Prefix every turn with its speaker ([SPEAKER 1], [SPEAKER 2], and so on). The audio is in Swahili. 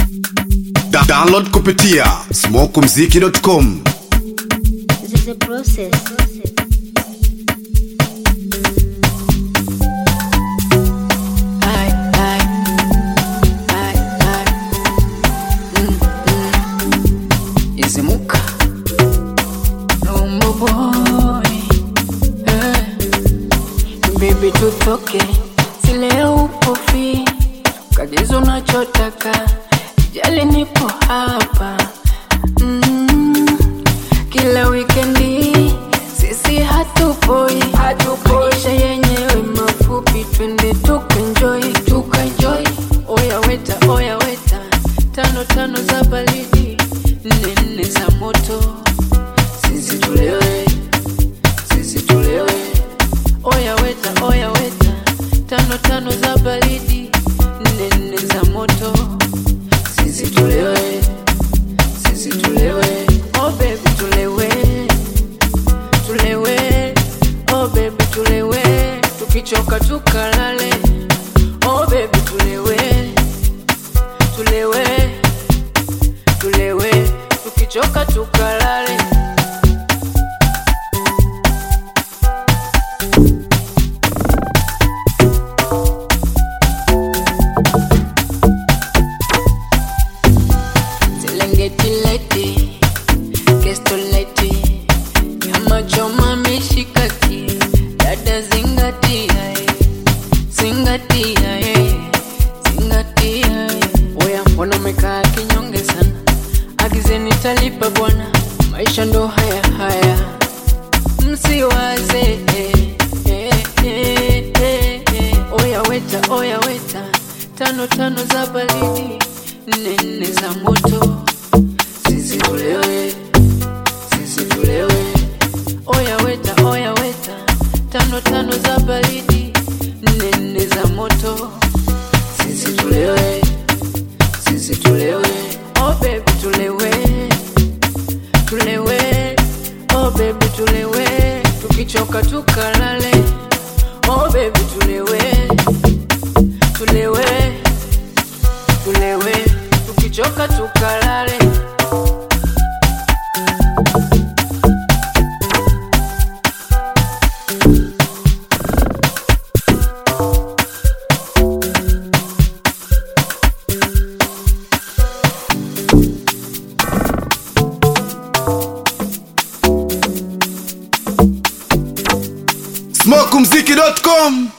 [SPEAKER 1] Da download kupitia smokumziki.com.
[SPEAKER 2] This is a process.
[SPEAKER 3] Ay, ay, ay, ay. Mm, mm. Izimuka Rumbo boy eh. Baby tutoke Sileo upo fi Kagizo unachotaka Jali nipo hapa mm. Kila wikendi Sisi hatupoi Maisha yenyewe mafupi Twende tukaenjoy Tukaenjoy Oya weta, oya weta Tano tano za baridi Nne nne za moto Sisi tulewe Sisi tulewe Oya weta, oya weta Tano tano za baridi Nne nne za moto Sisi tulewe Sisi tulewe Oh baby tulewe Tulewe Oh baby tulewe Tukichoka tukalale Oh baby tulewe Tulewe Tulewe Tukichoka tukalale Serengeti leti, Kesto leti, nyama choma mishikaki, dada zingatia, eh, zingatia, eh, zingatia. eh. Oya mbona umekaa kinyonge sana, agizeni talipa bwana, maisha ndo haya haya, msiwaze eh, eh, eh, eh, eh. Oya weta, oya weta, tano tano za baridi, nne nne za moto, sisi tulewe, sisi tulewe. Oya weta, oya weta, tano tano za baridi, nne nne za moto, sisi tulewe, sisi tulewe. Oh baby tulewe, tulewe, oh baby tulewe, tukichoka tukalale. Oh baby tulewe, tulewe, tulewe, tukichoka tukalale.
[SPEAKER 1] smokumziki.com.